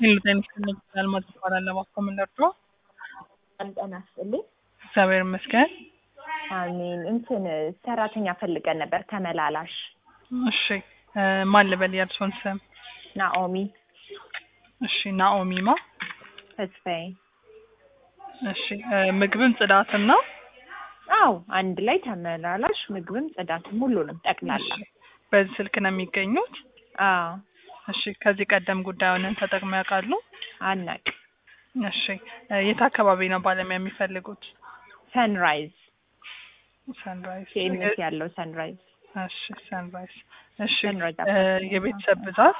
ጤና ይስጥልኝ አልማዝ እባላለሁ። እባክዎ ምን ልርዳዎ? ጤና ይስጥልኝ። እግዚአብሔር ይመስገን። አሜን። እንትን ሰራተኛ ፈልገን ነበር ተመላላሽ። እሺ እ ማን ልበል የእርስዎን ስም? ናኦሚ እሺ ናኦሚማ። ተስፋዬ። እሺ እ ምግብም ጽዳትም ነው? አዎ አንድ ላይ ተመላላሽ፣ ምግብም ጽዳትም ሁሉንም ጠቅላላ። እሺ በዚህ ስልክ ነው የሚገኙት? አዎ እሺ ከዚህ ቀደም ጉዳዩን ተጠቅመው ያውቃሉ? አናቅ እሺ እ የት አካባቢ ነው ባለሙያ የሚፈልጉት? ሰንራይዝ ሰንራይዝ ኬኤምኤስ ያለው ሰንራይዝ እሺ ሰንራይዝ እሺ ሰንራይዝ እ የቤተሰብ ብዛት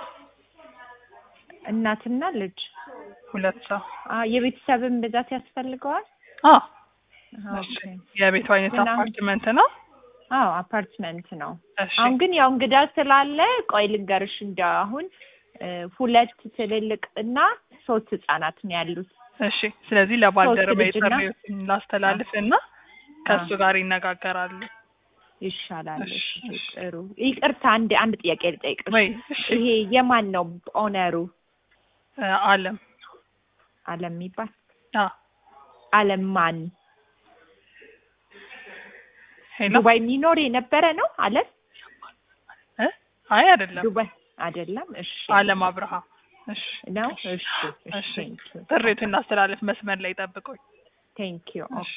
እናትና ልጅ ሁለት ሰው አ የቤተሰብን ብዛት ያስፈልገዋል? አ ኦኬ የቤቱ አይነት እና- አፓርትመንት ነው? አዎ አፓርትመንት ነው። እሺ አሁን ግን ያው እንግዳ ስላለ ቆይ ልንገርሽ እንደ አሁን እ ሁለት ትልልቅ እና ሶስት ህጻናት ነው ያሉት። እሺ ስለዚህ ለባልደረባ ሶስት ልጅና- የጥሪዎትን ላስተላልፍ እና ከእሱ ጋር ይነጋገራሉ። ይሻላል። እሺ፣ እሺ፣ እሺ። ጥሩ። ይቅርታ አንድ አንድ ጥያቄ ልጠይቅሽ። ወይ እሺ ይሄ የማን ነው ኦነሩ? እ አለም አለም የሚባል አ አለም ማን? ሄሎ ዱባይ የሚኖር የነበረ ነው አለም? እ አይ አይደለም ዱባይ አይደለም። እሺ አለም አብርሃ እሺ ነው። እሺ እሺ ጥሪቱን ላስተላልፍ መስመር ላይ ጠብቁኝ። ቴንክ ዩ። ኦኬ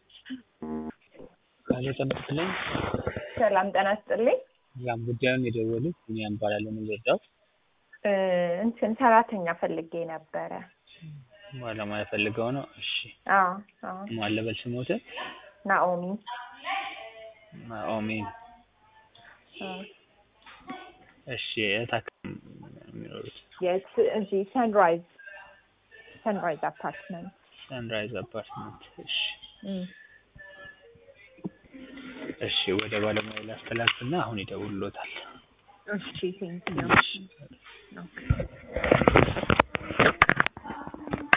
ቃለ ጠብቅልኝ ሰላም ጤና ይስጥልኝ። ያም ጉዳዩን የደወሉት ቢኒያም እባላለሁ። ምን ልርዳዎት? እ እንትን ሰራተኛ ፈልጌ ነበረ። ባለሙያ ፈልገው ነው። እሺ አዎ አዎ። ማን ልበል ስሞትን? ናኦሚ ናኦሚን። አዎ። እሺ የት አካባቢ ነው የሚኖሩት? የት እዚህ ሰንራይዝ ሰንራይዝ አፓርትመንት ሰንራይዝ አፓርትመንት። እሺ እም። እሺ ወደ ባለሙያ ላስተላልፍና አሁን ይደውሉሎታል። እሺ ቴንክ ዩ። ኦኬ